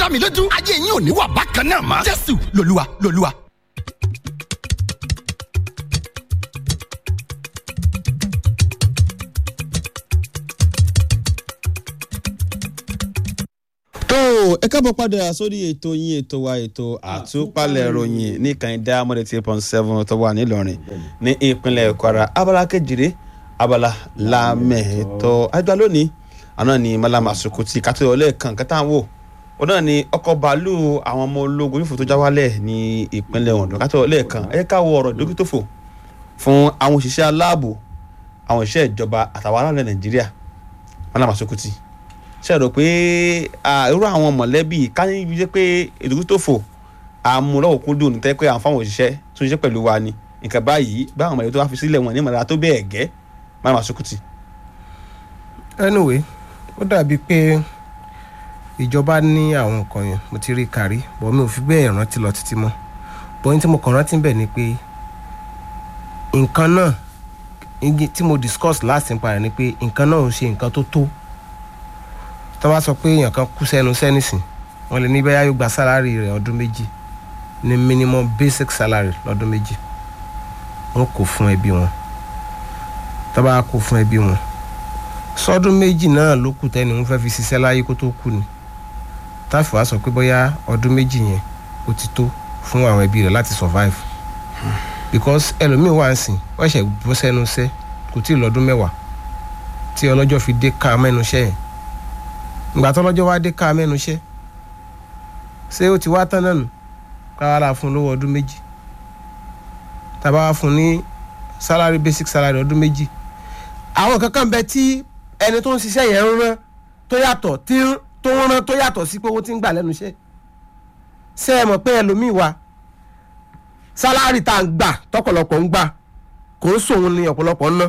dá mi lójú ayé yín ò ní wà bákan náà mọ́ jésù lolúwa lolúwa. tó ẹ káàbọ̀ padà sórí ètò yín ètò wa ètò àtúpalẹ̀ ìròyìn ní kànìdá mọ́tò tí point seven tó wà nílọrin ní ìpínlẹ̀ kwara abala kejìlé abala lámẹ̀ẹ́tọ́ àgbà lónìí àná ni malama asukuti kátó ọlẹ́ẹ̀kan kẹta wò ó náà ni ọkọ̀ bàálù àwọn ọmọ ológun yóò fò tó já wálẹ̀ ní ìpínlẹ̀ ondo kátó ọlẹ́ẹ̀kan ẹ ká wo ọ̀rọ̀ dókítòfò fún àwọn òṣìṣẹ́ aláàbò àwọn òṣìṣẹ́ ìjọba àtàwọn aráàlú nàìjíríà malama asukuti ṣe rò pé irú àwọn mọ̀lẹ́bí ká ní ibi jẹ́ pé ìdókítòfò àmúlọ́wọ́kúndùn ní tẹ́ pé àwọn fáwọn òṣìṣẹ́ tó ń ṣiṣẹ́ pẹ̀lú wa ni nǹkan báyìí báwọn mọ̀lẹ́bí tó wá fi sílẹ̀ wọn ní ìmọ̀lára tó bẹ́ẹ̀ gẹ́ malama asukuti. anyway ó dàbí pé ìjọba ní àwọn nǹkan yẹn mo ti rí kárí bọ́ mi ò fi bẹ́ẹ̀ rántí lọ títí mọ́ bọ́yìn tí mo kàn rántí bẹ̀ ni pé nǹkan náà igi tí mo discuss last nípa rẹ̀ ni pé nǹkan náà ò ṣe nǹkan tó tó tó bá sọ pé èèyàn kan kú sẹ́nu sẹ́nìsìn wọ́n lè ní bẹ́ẹ̀ yóò gba sálárì rẹ̀ ọdún méjì ní minimum basic salary lọ́dún méjì wọ́n kò fún ẹbí wọn tó bá kó fún ẹbí wọn sọdún méjì náà ló kù tẹ́ni wọ́n fẹ́ fi ṣiṣẹ́ láyé kó tó kú ni táfi wá sọ pé bóyá ọdún méjì yẹn ó ti tó fún àwọn ẹbí rẹ̀ láti survive because ẹlòmíín wà ń sìn wọ́n ṣẹ̀ bọ́ sẹ́nu iṣẹ́ kò tí ì lọ́dún mẹ́wàá tí ọlọ́jọ́ fi dé ká mẹ́nu iṣẹ́ yẹn ìgbà tó lọ́jọ́ wá dé ká mẹ́nu iṣẹ́ ṣé ó ti wá tán náà nù káwá la fún lówó ọdún méjì tàbá wá fún ní salary basic salary ọdún méjì àwọn kankan bẹ tí ẹni tó ń ṣiṣẹ́ yẹn ń rán tó yàtọ̀ tí tó ń rán tó yàtọ̀ sí pé owó tí ń gbà lẹ́nu iṣẹ́ ṣé ẹ mọ̀ pé ẹlòmíì wa sálárì tá à ń gbà tọ̀pọ̀lọpọ̀ ń gbà kò ń sòun ní ọ̀pọ̀lọpọ̀ ń ná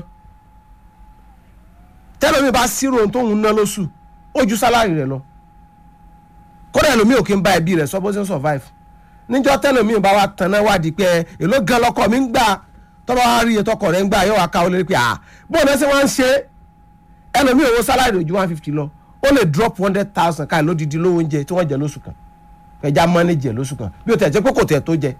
tẹ́lómi bá sírò ohun tó ń ná lóṣù ó ju sálárì rẹ̀ lọ kódà ẹlòmíì ò kí ń bá ẹbí rẹ̀ sọ bó ṣe ń survive níjọ́ tẹ́lómi bá wa tanná wádìí pé èló gan lọkọ mi ń gbà tọ́ba wa rí ètò ọkọ̀ rẹ̀ ń gbà yóò wá ká ọ lórí pé à bó ní ṣe wọ́n ń ṣe ẹlòmíì owó sálárì ojú one fifty lọ ó lè drop one hundred thousand káà lódìdí lówó oúnjẹ tí wọ́n jẹ lóṣù kan ẹja mọ́nẹ́jì ẹ̀ lóṣù kan bí o tẹ̀ jẹ́ pé kò tẹ̀ tó jẹ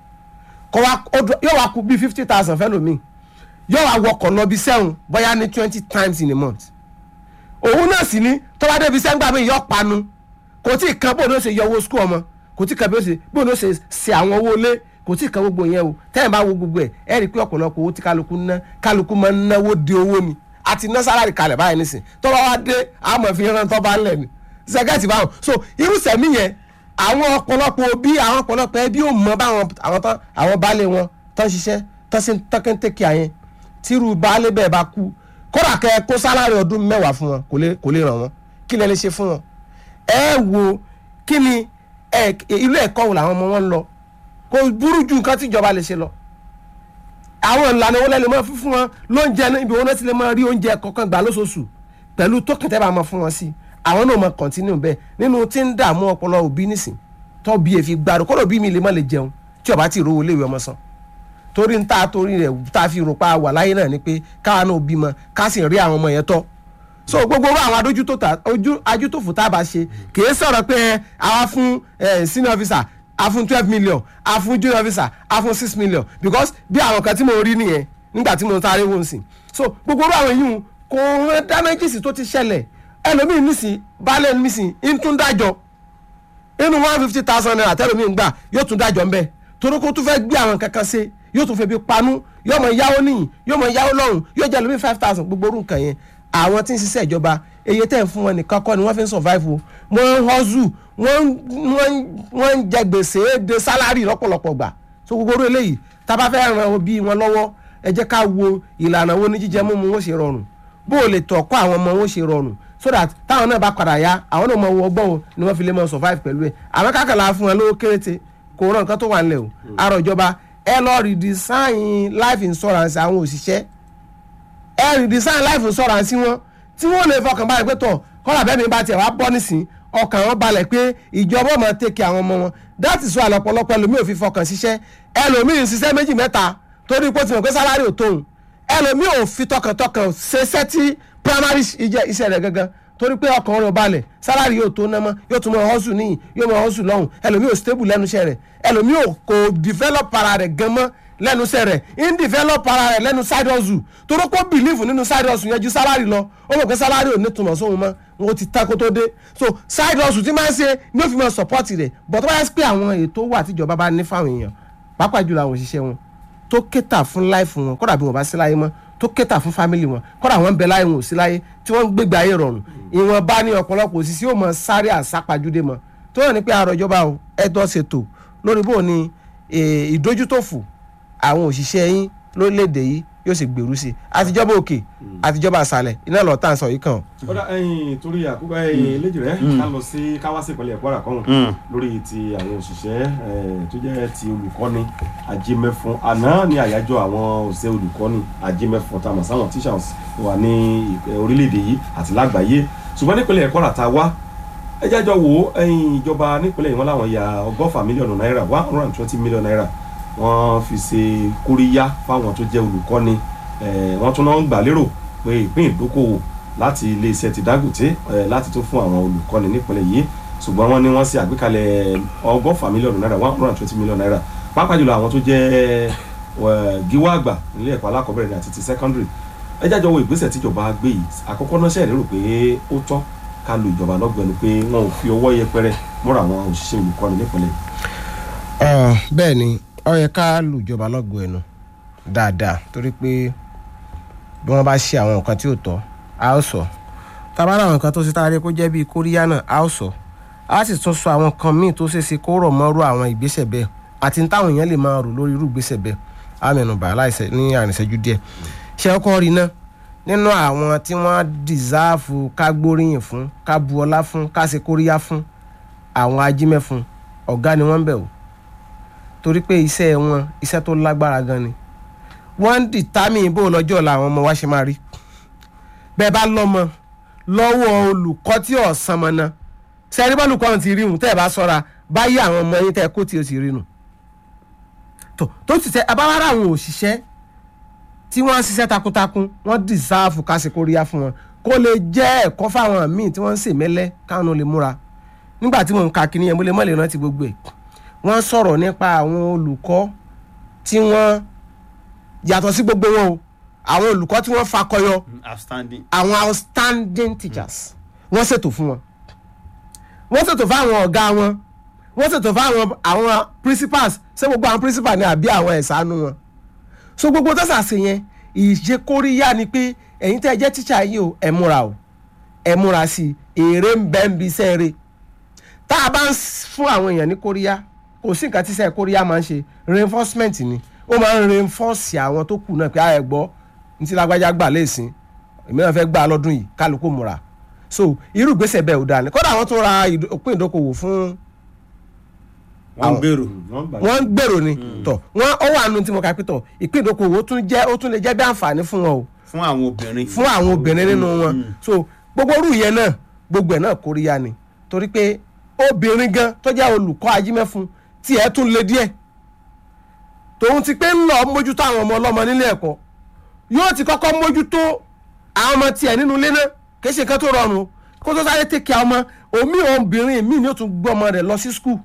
yóò wá kú bíi fifty thousand fẹ́ lómi yóò wá wọkọ̀ lọ bí sẹ́hùn bóyá ní twenty times in a month òun náà sì ní tọ́wá débi sẹ́ńgbà mi yọ panu kò tí ì kan bóun ló ṣe yọ owó skul ọmọ kò tí ì kan bóun ló ṣe ṣe àwọn owó ilé kò tí ì kan gbogbo yẹn o tẹ́yìn bá wo gbogbo ẹ̀ ẹ́ rí i pé ọ̀pọ̀lọpọ̀ owó tí kálukú ná kálukú máa ń náwó di owó ni àti ná sálárì kalẹ̀ báyìí nísìn tọ́ba wá dé àmọ̀ fi rán tọ́ba ńlẹ̀ ni sẹ́gẹ̀tì báwọn so irú sẹ̀mí yẹn àwọn ọ̀pọ̀lọpọ̀ òbí àwọn ọ̀pọ̀lọpọ̀ ẹbí ò mọ báwọn àwọn tán àwọn baálé wọn tán ṣiṣẹ́ tán sí tọ́kẹ́ntẹ́kì àyẹn tírú baálé bẹ́ẹ̀ bá kú kódà kẹ́ ẹ kó sálárì ọdún mẹ́wàá fún wọn kò lè kò lè ràn wọ́n kí lẹ lè ṣe fún wọn ẹ wo kí ni ilé ẹ̀kọ́ wo làwọn ọmọ wọn ń lọ kò burú ju nǹkan tí ìjọba lè ṣe lọ àwọn ìlànà wọn lẹ́nu mọ́ fífún wọn lóúnjẹ ibi wọn náà ti lè máa rí oúnjẹ kọ̀ọ̀kan gbà lóṣooṣù pẹ̀lú tókàn tẹ́ bá máa fún wọn sí àwọn náà máa kọ̀ntínú bẹ́ẹ̀ nínú tí ń dààmú ọpọlọ òbí nísìn tó bí èfi gbàdú kọ́dọ̀ òbí mi lè má lè jẹun tí ọba ti rówó léwu ọmọ san torí ń ta torí rẹ̀ tá a fi rò pa wà láyé náà ni pé káwa náà bímọ ká sì rí àwọn ọmọ yẹn tọ́ so gbogbo àwọn adójútòfò tá a bá ṣe kì í sọ̀rọ̀ pé àwa fún senior officer a fún twelve million a fún junior officer a fún six million because bí àwọn kan tí mo rí nìyẹn nígbà tí mo sáré wò ń sìn so gbogbo àwọn yìí kò rán damages tó ti ṣẹlẹ̀ ẹlòmíì nísìn baálé nísìn ń tún dájọ́ inú one fifty thousand naira tẹ́lòmíì ń gbà yóò tún dájọ́ ń bẹ̀ torí kó tún fẹ́ gbé àwọn kankan ṣe yóò tún fẹ́ bí panú yóò mọ yáwó níyìn yóò mọ yáwó lọ́rùn yóò jẹ́ lómi five thousand gbogbo orú nǹkan yẹn àwọn tí ń ṣiṣẹ́ ìjọba eye tẹ̀ ń fún wọn nìkan kọ́ ni wọ́n fi ń survive o wọ́n ń hustle wọ́n ń jẹ gbèsè de sálárì lọ́pọ̀lọpọ̀ gbà so gbogbo orú eléyìí tá a bá fẹ́ ran òbí wọn lọ́wọ́ ẹ jẹ́ ká wo ìlànà wo ní jíjẹ mímu wọn ṣe rọrùn bó o lè tọ̀ kọ́ àwọn ọmọ wọn ṣe rọrùn so that táwọn náà bá padà yá àwọn náà mọ owó ọgbọ́n o ni wọ́n fi lè mọ survive pẹ̀lú ẹ̀ àwọn kákàlà fún wọn lówó kéréte kò rán nǹkan tó wà nílẹ̀ o àrò ìjọba ẹ lọ redesign life insurance àwọn òṣìṣẹ́ ẹ redesign life insurance wọn tí wọ́n lè fọkàn balẹ̀ pé tọ̀ kọ́lá bẹ́ẹ̀ mi bá tiẹ̀ wá bọ́ nísìn ọkàn wọn balẹ̀ pé ìjọba ọmọ tẹ̀kì àwọn ọmọ wọn that is why lọ́pọ̀lọpọ̀ ẹlòmíì ò fi fọkàn ṣiṣẹ́ ẹlòmíì ń ṣiṣẹ́ méjì mẹ́ta torí pé ó ti mọ̀ pé sálárì ò tóun ẹlòmíì ò fi tọkàntọkàn ṣeṣẹ́ tí primary iṣẹ́ rẹ̀ gangan torí pé ọkàn rẹ̀ ò balẹ̀ sálárì yóò tó ná mọ́ yóò tún mọ hustle níyìn yóò mọ hustle lọ́hùn ẹlòmíì ò stable lẹ́nu iṣẹ́ rẹ̀ ẹlòmíì ò kò develop ara rẹ̀ gan mọ́ lẹ́nu iṣẹ́ rẹ̀ in develop ara rẹ̀ lẹ́nu side hustle torí pé ó believe nínú side hustle yẹn ju sálárì lọ ó mọ̀ pé sálárì ò ní túmọ̀ sóhun mọ́ wọn ti ta kó tó dé so side hustle ti máa ń ṣe ní ó fi mọ support rẹ̀ but wọ́n yẹ pé àwọn ètò wà tíjọba bá ní fáwọn èèyàn pàápàá jùlọ àwọn òṣìṣẹ́ wọn tó kéta fún láìfù wọn kódà bí wọn bá sí láyé mọ́ tó kéta fún fámìlì wọn kódà wọn ń bẹ láyé wọn ò sí láyé tí wọ́n ń gbégbé ayé rọrùn ìwọ̀n bá ní ọ̀pọ̀lọpọ̀ òṣìṣẹ́ ò mọ sáré àsápajúdé mọ́ tó hàn ní pé àrò ìjọba o ẹ̀tọ́ ṣètò lórí bó ni eh, ìdójútòfò àwọn òṣìṣẹ́ yín lórílẹ̀‐èdè yìí yóò sì gbèrú sí i àtijọba òkè àtijọba àṣàlẹ̀ iná lọ́ọ́ tá à ń sọ yìí kàn. ó dá ẹyin torí àkókò ẹyin léjì rẹ ká lọ sí káwá sí ìpínlẹ̀ Kwara kan lórí ti àwọn òṣìṣẹ́ eh, tó jẹ́ ti olùkọ́ni ajímẹ́fún àná ní àyájọ́ àwọn òṣìṣẹ́ olùkọ́ni ajímẹ́fún tá a mọ̀ sáwọn teachers wà ní eh, orílẹ̀-èdè yìí àti lágbàáyé ṣùgbọ́n nípínlẹ̀ Kwara tá a wá ẹ jẹ́jọ́ wo ẹyin ìjọba nípínlẹ̀ yìí wọ́n láwọn ya ọgọ́fà mílíọ̀nù náírà one hundred and twenty million naira wọ́n fi ṣe kóríyá fáwọn tó jẹ́ olùkọ́ni eh, wọ́n tún náà ń gbà lérò pé ìpín ìdókòwò láti iléeṣẹ́ ti Dangote eh, láti tún fún àwọn olùkọ́ni nípínlẹ̀ yìí ṣùgbọ́n wọ́n ní wọ́n ṣe àgbékalẹ̀ ọgọ́fà mílíọ̀nù náírà one hundred and twenty million naira pàápàá jùlọ àwọn tó jẹ́ eh, gíwá àgbà nílé ẹ̀kọ́ alákọ̀ọ́bẹ̀rẹ̀ ní àti ti secondary ẹ jájọ wo ìgbésẹ̀ tíjọba gbé yìí àkọ́kọ́ náà ṣe lérò pé ó tọ́ ká lu ìjọba lọ́gbẹ̀ẹ́nu pé wọn ò fi ọwọ́ yẹpẹrẹ mọ́ra àwọn òṣìṣẹ́ olùkọ́ni nípínlẹ̀ yìí. bẹ́ẹ̀ ni ó yẹ ká lu ìjọba lọ́gọ̀ọ́ ẹnu dáadáa torí pé bí wọ́n bá ṣe àwọn nǹkan tí ò tọ́ a ó sọ tábà láwọn nǹkan tó ṣe tá a rí kó jẹ́ bíi kóríyá náà a ó sọ a sì tún sọ àwọn nǹkan míì tó ṣe é ṣe kó rọ̀ mọ́rú àwọn ìgbésẹ̀ bẹ́ẹ̀ àti ní táwọn èèyàn lè máa rò lórí irú ìgbésẹ̀ bẹ́ẹ̀ á mẹ́nubà láìsẹ̀ ní àrìnṣẹ́jú díẹ̀ ṣé ọkọ rí náà nínú àwọn tí wọ́n dìsáàfù ká gbóríyìn fún ká bu ọlá fún ká ṣe kóríyá fún àwọn ajímẹ́fun ọ̀gá ni wọ́n ń bẹ̀ wò torí pé iṣẹ́ wọn iṣẹ́ tó lágbára gan ni wọ́n ń dìtámì bó lọ́jọ́ ọ̀la àwọn ọmọ wa ṣe máa rí bẹ́ẹ̀ bá lọ́mọ lọ́wọ́ olùkọ́ tí ọ̀sán mọ́ náà sẹ́ni bọ́ọ̀lù kan ti rí hùn tẹ́ ẹ̀ bá sọ́ra báyìí àwọn ọmọ yín tẹ́ ẹ kó tí o ti rí nù tó tó ti tẹ abáwárà àwọn òṣìṣẹ́ tí wọ́n ń ṣiṣẹ́ takuntakun wọ́n dìsáàfù kásìkóríyá fún wọn kó lè jẹ́ ẹ̀kọ́ fáwọn míì tí wọ́n ń ṣèmẹ́lẹ́ káwọn lè múra nígbà tí mò ń ka kíní yẹn mo lè mọ̀ lè rántí gbogbo ẹ̀ wọ́n sọ̀rọ̀ nípa àwọn olùkọ́ tí wọ́n yàtọ̀ sí gbogbo wọn o àwọn olùkọ́ tí wọ́n fakọyọ outstanding. àwọn outstanding teachers wọ́n ṣètò fún wọn wọ́n ṣètò fún àwọn ọ̀gá wọn wọ́n ṣètò fún àwọn àwọn principals ṣé gbogbo àwọn principal ni àbí àwọn ẹ̀sánú wọn so gbogbo tọ́sà sí yẹn ìṣekóríyá ni pé ẹ̀yin tẹ́ ẹ jẹ́ teacher yìí o ẹ múra o ẹ múra sí i èrè ń bẹ́ ń bi sẹ́ẹ̀rẹ̀ tá a bá ń fún àwọn èèyàn ní kóríyá kò sí nǹkan tí sẹ́ẹ̀ kóríyá máa ń ṣe reinforcement ni ó máa ń reinforce àwọn tó kù náà pé a ẹ̀ gbọ́ ní ti lágbájá gbà léèsín èmi náà fẹ́ gbà lọ́dún yìí kálukú múra so irú ìgbésẹ̀ bẹ́ẹ̀ ò dáa ni kódà àwọn tó ra ìdó- òpin ìdókòwò fún wọ́n ń gbèrò. wọ́n gbà wọ́n ń gbèrò ni tọ̀ wọ́n ó wà nù tí mo kà pé tọ̀ ìpín ìdókòwò ó tún jẹ́ ó tún lè jẹ́ bí àǹfààní fún wọn o fún àwọn obìnrin. fún àwọn obìnrin nínú wọn so gbogbo orú yẹn náà gbogbo ẹ̀ náà kóríyá ni torí pé obìnrin gan tó jẹ́ olùkọ́ ajímẹ́fun tí ẹ̀ tún le díẹ̀ tòun ti pé ń lọ mójútó àwọn ọmọ ọlọ́mọ nílé ẹ̀kọ́ yóò ti kọ́kọ́ mójútó àwọn ọmọ tiẹ̀ nínú ilé náà kì í ṣe nǹkan tó rọrùn o kó tó sáré tẹ̀kẹ́ ọmọ omi obìnrin mi ni ó tún gbọ́ ọmọ rẹ̀ lọ sí skul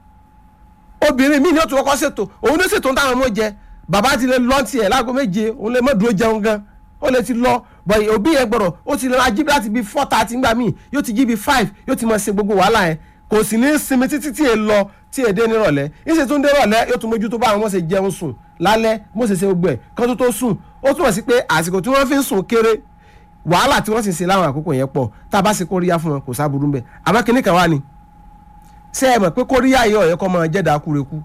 obìnrin mi ni ó tún kọ́kọ́ ṣètò òun ló ṣètò táwọn ọmọ jẹ bàbá ti lè lọ tiẹ̀ láago méje òun lè má dúró jẹun gan ó lè ti lọ bọ̀ òbí yẹn gbọ́dọ̀ ó ti lè máa jí láti bí four thirty ńgbà míì yóò ti jí bí five yóò ti máa ṣe gbogbo wàhálà yẹn kò sì ní sinmi títí tí è lọ tí èdè nírọ̀lẹ́ ìṣe tó ń dé rọ̀lẹ́ yóò tún mójútó bá àwọn ọmọ ṣe jẹun sùn lálẹ́ bó ṣe ṣe gbogbo ẹ̀ kán tó tó sùn ó túmọ̀ sí pé àsìkò tí wọ́n fi ń sùn kéré wàhálà tí wọ́n sì ń ṣe láwọn àkókò yẹn pọ̀ tá a bá ṣe kóríyá fún wọn kò sábúrú ń bẹ̀ àmọ́ kinní kan wá ni ṣé ẹ mọ̀ pé kóríyá yìí ọ̀yẹ́ kọ́ máa jẹ́ dákúrekú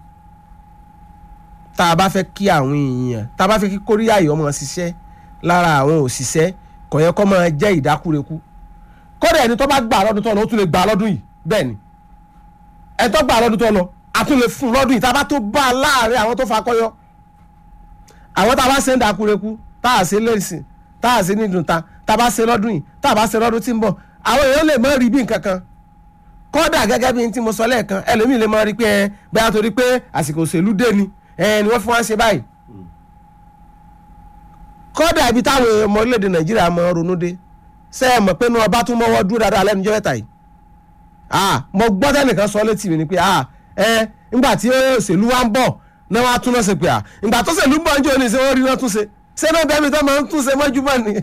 tá a bá fẹ́ kí àwọn èèyàn tá a bá fẹ́ kí kóríyá yìí ọmọ ṣiṣẹ́ lára àwọn òṣìṣẹ́ kò yẹ kọ́ máa jẹ́ ìdákúrekú kódà ẹni tó bá gbà lọ́dún tó lọ ó tún lè gbà lọ́dún yìí bẹ́ẹ̀ ni ẹni tó gbà lọ́dún tó lọ a tún lè fún lọ́dún yìí tá a bá tó bá a láàrin àwọn tó fakọ́yọ́ àwọn tá a bá ṣe ń dákúrekú tá a ṣe lẹ́sìn tá a ṣe ní ìdùntà tá a bá ṣe lọ́dún yìí tá a bá ṣe lọ́dún tí ń bọ̀ àwọn èèyàn lè má rí bí nǹkan kan kódà gẹ́gẹ́ bí n tí mo sọ lẹ́ẹ̀kan ẹlòmíì lè máa rí pé ẹ bẹ́ẹ̀ torí pé àsìkò òṣèlú dé ni ẹ ni wọ́n fi wá ń ṣe báyìí kódà ibi táwọn ọmọ orílẹ̀-èdè nàìjíríà máa ronú dé ṣé ẹ mọ̀ pé inú ọba tún mọ́wọ́ dúró dáadáa lẹ́nu jẹ́ mẹ́ta yìí ah mo gbọ́ tẹ́nìkan sọ létí mi ni pé ah ẹ ńgbà tí òṣèlú wa ń bọ̀ náà wàá tún náà ṣe pé ah ìgbà tó ṣèlú ń bọ̀ ń jẹ́ òní ṣé wọ́n rí náà tún ṣe ṣé náà bẹ́ẹ̀ mi tó máa ń tún ṣe mọ́júmọ́ ni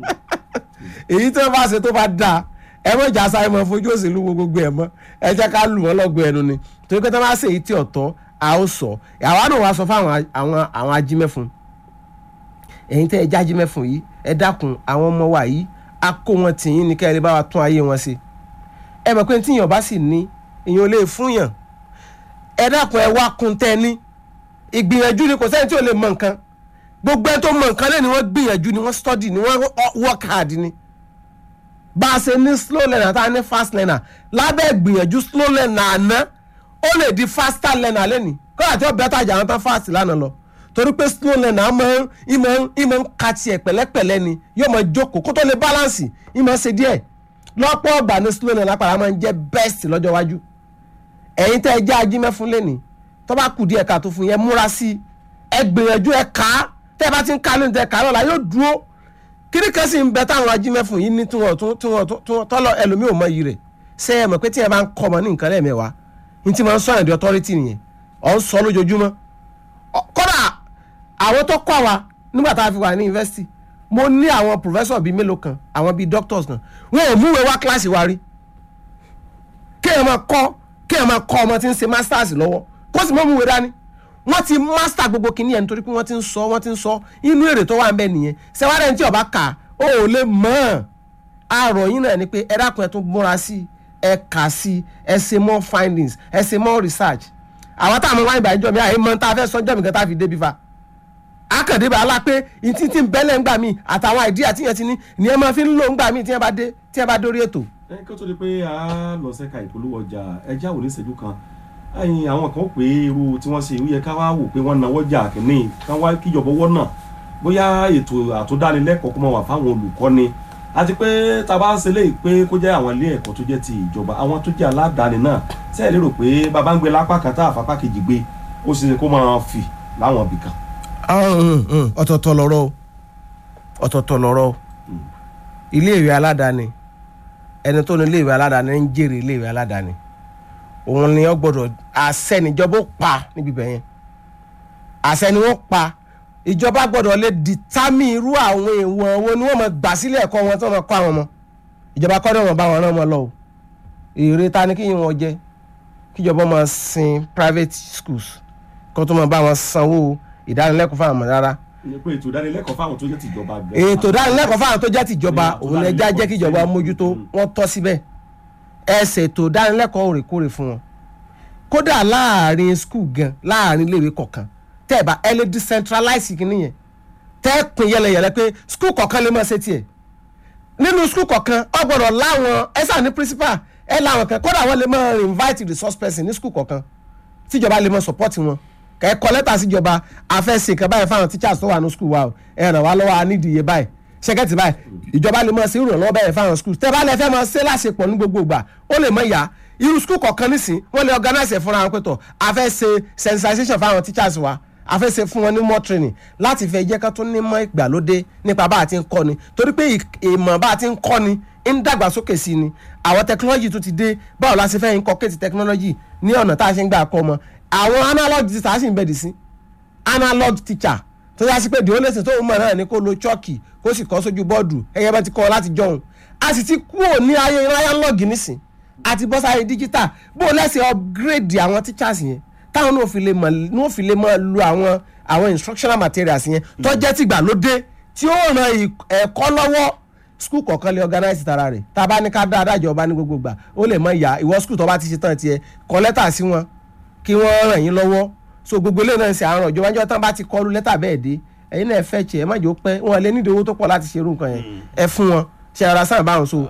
èyí tó bá ṣe tó bá dáa ẹ mọ̀ ìjà sáré mọ́ fojú òṣèlú wo gbogbo ẹ̀ mọ́ ẹ jẹ́ ká lù wọ́n lọ́gbọ̀ ẹnu ni torí pé tó bá ṣe èyí tí ọ̀tọ̀ a ó sọ àwa náà wàá sọ fún àwọn àwọn àwọn ajímẹ́fun ẹ̀yin tẹ́ ẹ já ajímẹ́fun yìí ẹ dákun àwọn ọmọ wa yìí a kó wọn tìyín ní kẹ́rin bá wa tún ayé wọn ṣe ẹ mọ̀ pé tíyàn bá sì ní èèyàn ò lè fún yàn ẹ dákun ẹ wá kun tẹ́ ní ìgbìyànjú ni kò sẹ́ni tí ò lè mọ nǹkan gbogbo ẹ tó mọ nǹkan lẹ́ni wọ́n gbìyànjú ni wọ́n study ni wọ́n work hard ni bá a ṣe ní slow learner tá a ní fast learner lábẹ́ ìgbìyànjú slow learner àná ó lè di faster learner lẹ́ni kọ́lá tí ó bẹ́ẹ̀ tàjà àwọn tán fast lánàá lọ torí pé slow learner máa ń ìmọ̀ ń ìmọ̀ ń ka tiẹ̀ pẹ̀lẹ́pẹ̀lẹ́ ni yóò máa jókòó kó tó lè balance ìmọ̀ ṣe díẹ̀ lọ́pọ̀ ọgbà ní slow learner lápára máa ń jẹ́ best lọ́jọ́ iwájú ẹ̀yin tẹ́ ẹ jẹ́ ajímẹ́fún lẹ́ni tó bá kù díẹ̀ ká tó fún yẹn múra sí ẹ gbìyànjú ẹ kà á tẹ́ ẹ bá ti ń ka lónìí tẹ́ ẹ kà á lọ́la yóò dúró kíní kan sì ń bẹ táwọn ajímẹ́fún yìí ní tí wọ́n tún tí wọ́n tún tọ́lọ ẹlòmíì ò mọ iyì rẹ̀ ṣé ẹ mọ̀ pé tí ẹ bá ń kọ́ ọmọ ní nǹkan lẹ́ẹ̀mẹ́wàá ní tí wọ́n ń sọ àyàn di authority nìyẹn ọ̀ ń sọ lójoojúmọ́ kódà àwọn tó kọ́ wa nígbà tá a fi wà ní yunifásitì mo ní àwọn professor bíi mélòó kan àwọn bíi doctors kan wọn ò múwèé wá kíláàsì wa rí kéèyàn máa kọ́ kéèyàn máa kọ́ ọmọ tí ń ṣe masters lọ́wọ́ kó sì mọ́ múwèé dání wọ́n ti master gbogbo kìíní yẹn nítorí pé wọ́n ti ń sọ wọ́n ti ń sọ inú èrè tó wà ń bẹ nìyẹn sẹ́wádẹ́ tí ọba kà ó ò lè mọ̀ ọ́n àrò yín náà ni pé ẹ dákun ẹ tún múra sí ẹ kà sí ẹ ṣe more findings ẹ ṣe more research àwọn táwọn wáyé ìbàjọ́ mi àyè mọ́ tá a fẹ́ sọ́jọ́ mi kan tá a fi débi fa akàndé bá la pé ìtí tí ń bẹ́lẹ̀ ńgbà mí àtàwọn àìdíyà tí yẹn ti ní ni ẹ máa fi ń lò ńgbà mí tí yẹn bá dé tí yẹn bá dórí ètò. ẹ kí ó tó di pé a lọ sẹ́ka ìpolówó ọjà ẹ já wò ní ìṣẹ́jú kan ẹyin àwọn kan pé irú tí wọ́n ṣe ìwúyẹ ká wá wò pé wọ́n náwó jà kínní ká wá kíjọba owó náà bóyá ètò àtúndánilẹ́kọ̀ọ́ kó máa wà fáwọn olùkọ́ni àti pé tá a bá ń ṣe léyìí pé kó jẹ́ àwọn ilé ẹ̀kọ́ tó jẹ́ ti ìjọba àwọn tó jẹ́ aládàáni náà ṣe é lérò pé bàbá ń gbé lápá kan tá àfapá kejì gbé ó ṣe é kó máa fì láwọn ibì kan. ọ̀tọ̀ọ̀tọ̀ lọ̀rọ̀ o ọ̀tọ̀ọ̀tọ̀ lọ̀rọ̀ o iléèwé aládàáni ẹni tó ní iléèwé aládàáni ń jèrè iléèwé aládàáni òun ni ó gbọ́dọ̀ àṣẹ níjọba ó pa níbi ibẹ̀ yẹn àṣẹ ni wọ́n pa ìjọba gbọ́dọ̀ lè dìtámì irú àwọn èèwọ̀n wo ni wọ́n máa gbà sílé ẹ̀kọ́ wọn tí wọ́n máa kọ́ àwọn ọmọ ìjọba kọ́ ni wọ́n bá wọn rán wọn lọ o èrè ta ni kí wọn jẹ kíjọba máa sin private schools kó tó máa bá wọn sanwó ìdánilẹ́kọ̀ọ́ fáwọn ọmọ rárá pé ètò ìdánilẹ́kọ̀ọ́ fáwọn tó jẹ́ tìjọba gan. ètò ìdánilẹ́kọ̀ọ́ fáwọn tó jẹ́ tìjọba òun lè já jẹ́ kíjọba mójútó wọ́n tọ́ síbẹ̀ ẹ ṣètò ìdánilẹ́kọ̀ọ́ òrèkóòrè fún wọn kódà láàrin skul gan láàrin iléèwé kọ̀ọ̀kan tẹ́ ẹ bá ẹ lè decentralize kìíní yẹn tẹ́ ẹ pín yẹlẹyẹlẹ pé skul kọ̀ọ̀kan lè máa ṣe tiẹ̀ nínú skul kọ̀ọ̀kan ọ gbọ́dọ̀ láwọn ẹ sà ní principal ẹ láwọn kan kódà wọ́n lè máa invite resource person ní skul kọ̀ọ̀kan tíjọba lè máa support wọn kẹ́ ẹ kọ lẹ́tà síjọba àfẹ́sẹ̀ kan báyìí fáwọn teachers tó wà ní skul wa o ẹ ràn wá lọ́wọ́ a nídìí iye báyìí ṣẹ́kẹ́tì báyìí ìjọba lè máa ṣe ìrànlọ́wọ́ báyìí fáwọn skul tẹ́ bá lẹ fẹ́ máa ṣe láṣepọ̀ ní gbogbo ìgbà ó lè mọ ìyá irú skul kọ̀ọ̀kan nísìn wọ́n lè organize ẹ̀ fúnra wọn pẹ̀tọ̀ àfẹ́ ṣe sensitization fáwọn teachers wa àfẹ́ ṣe fún wọn ní more training láti fẹ́ jẹ́ ká tó ní mọ́ ìgbàlódé nípa bá a ti ń kọ́ ni torí pé ìmọ̀ bá a ti ń kọ́ ni ń dàgbàsókè sí ni àwọn technology tó ti dé báwo la ṣe fẹ́ inculcate technology ní ọ̀nà tá a ṣe ń gbà kọ́ ọmọ àwọn analog teacher sì ń bẹ̀dì sí analog teacher tó yá sí pé dìó lẹ́sìn tó ń mọ̀ náà ni kó lo chọ́ọ̀kì kó sì kọ́ sójú bọ́ọ̀dù ẹ̀yẹ́ bá ti kọ́ ọ láti jọ̀hún a sì ti kúrò ní ayé analog nísìn àti bọ́ sáyé digital bó lẹ́sìn upgrade àwọn teachers yẹn táwọn náà fi lè mọ̀ náà fi lè mọ̀ lu àwọn àwọn instructional materials yẹn tó jẹ́ tìgbàlódé tí ó ràn ẹ̀kọ́ lọ́wọ́ skul kọ̀ọ̀kan lè organize tara rẹ̀ tá a bá ní ká dá adájọba ní gbogbo gbà ó lè mọ ìyá ìwọ skul tó bá ti ṣe tán tiẹ̀ kọ lẹ́tà sí wọn kí wọ́n ràn yín lọ́wọ́ so gbogbo ilé náà ń ṣe àárọ̀ ìjọba ìjọba tán bá ti kọlu lẹ́tà bẹ́ẹ̀ dé ẹ̀yin náà ẹ fẹ́ tiẹ̀ ẹ má jẹ́ ó pẹ́ wọn lè nídìí owó tó pọ̀ láti ṣe irú nǹkan yẹn ẹ fún wọn ṣe ara sáà báwọn so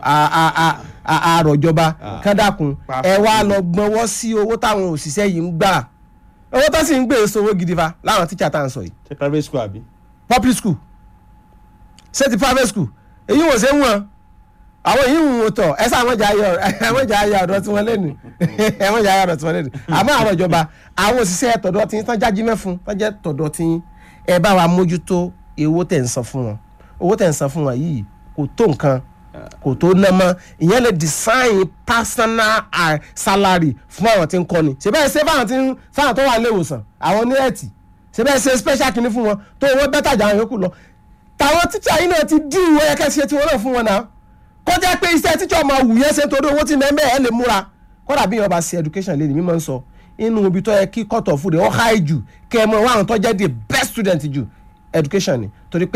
àárọ̀ ìjọba kádàkùn ẹ wá lọ gbọ́nwọ́ sí owó táwọn òṣìṣẹ́ yìí ń gbà owó tó sì ń gbé èso owó gidi fa láwọn tíṣà tá à ń sọ yìí. ṣe private school àbí. public school ṣé ti private school èyí wò ṣe ń wọn àwọn yìí ń wò tọ ẹ sá àwọn ìjà ayọ àwọn ìjà ayọ ọ̀dọ̀ tí wọn lẹnu àwọn ìjà ayọ ọ̀dọ̀ tí wọn lẹnu àmọ́ àwọn ìjọba àwọn òṣìṣẹ́ tọ̀dọ̀ tí tán jájí mẹfun tán jẹ tọ̀dọ̀ tí ẹ bá wa mójútó owó tẹ̀ ń san fún wọn owó tẹ̀ ń san fún wọn yìí kò tó nǹkan kò tó ná mọ́ ìyẹn lè design personal ah, salary fún àwọn tí ń kọ́ni ṣe bẹ́ẹ̀ ṣe fáwọn tí ń fáwọn tó wà nílé ìwòsàn àwọn ní ẹ̀tì ṣe bẹ́ẹ̀ ṣe special kìíní fún wọn tó wọ́n bẹ́tà jà àwọn yòókù lọ tàwọn tíṣà yìí náà ti dín ìwé ẹ̀kẹ́ ṣe tiwọn náà fún wọn náà kọjá pé iṣẹ́ tíṣà ọmọ wù yẹn ṣe nítorí owó tí mẹ́mẹ́ ẹ̀ lè múra kọ́dà bí yẹn bá ṣe education lé ní mímọ́ ń sọ inú ibi tó yẹ kí cut off rẹ̀ ó high jù kẹ́ ẹ mọ àwọn tó jẹ́ the best student jù education ni torí pé